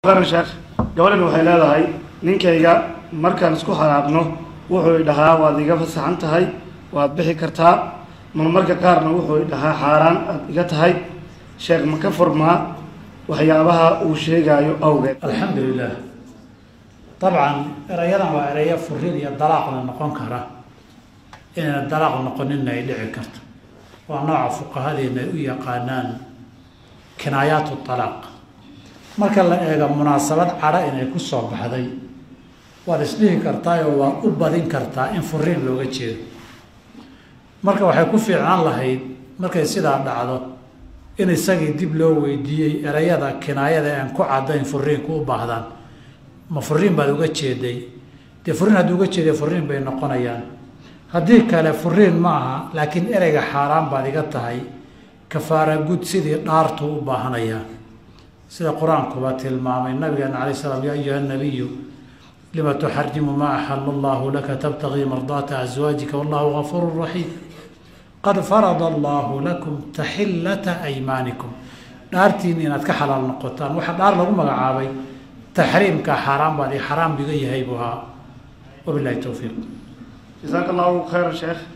sheekh gabadhan waxay leedahay ninkayga markaan isku halaaqno wuxuu idhahaa waad iga fasaxan tahay waad bixi kartaa marmarka qaarna wuxuu idhahaa xaaraan aad iga tahay sheekh ma ka furmaa waxyaabaha uu sheegaayo awgeed alxamdu lilah dabcan erayadan waa erayo furin iyo dalaaqna noqon kara inayna dalaaq noqoninna ay dhici karto waa nooca fuqahadeena ay u yaqaanaan kinaayaatu talaaq marka la eego munaasabad cadho inay ku soo baxday waad isdhihi kartaayoo waad u badin kartaa in furiin looga jeedo marka waxay ku fiicnaan lahayd markay sidaa dhacdo in isagii dib loo weydiiyey erayada kinaayada aan ku caddayn furiinku u baahdaan ma furiin baad uga jeeday dee furiin haddii uga jeeday furiin bay noqonayaan haddii kale furiin ma aha laakiin ereyga xaaraan baad iga tahay kafaara gud sidii dhaartu u baahanayaa sida qur-aankuba tilmaamay nabigeena alay slam ya ayuha nabiyu lima tuxarimu maa axala allahu laka tabtagii mardaata aswaajika wallahu gafuuru raxiim qad farada allahu lakum taxillata aymaanikum dhaartiin inaad ka xalaal noqotaan waxaa dhaar lagu magacaabay taxriimka xaaraan baad i xaraam biga yahay buu ahaa wabilahi towfiiq jasaaka allahu khayra sheekh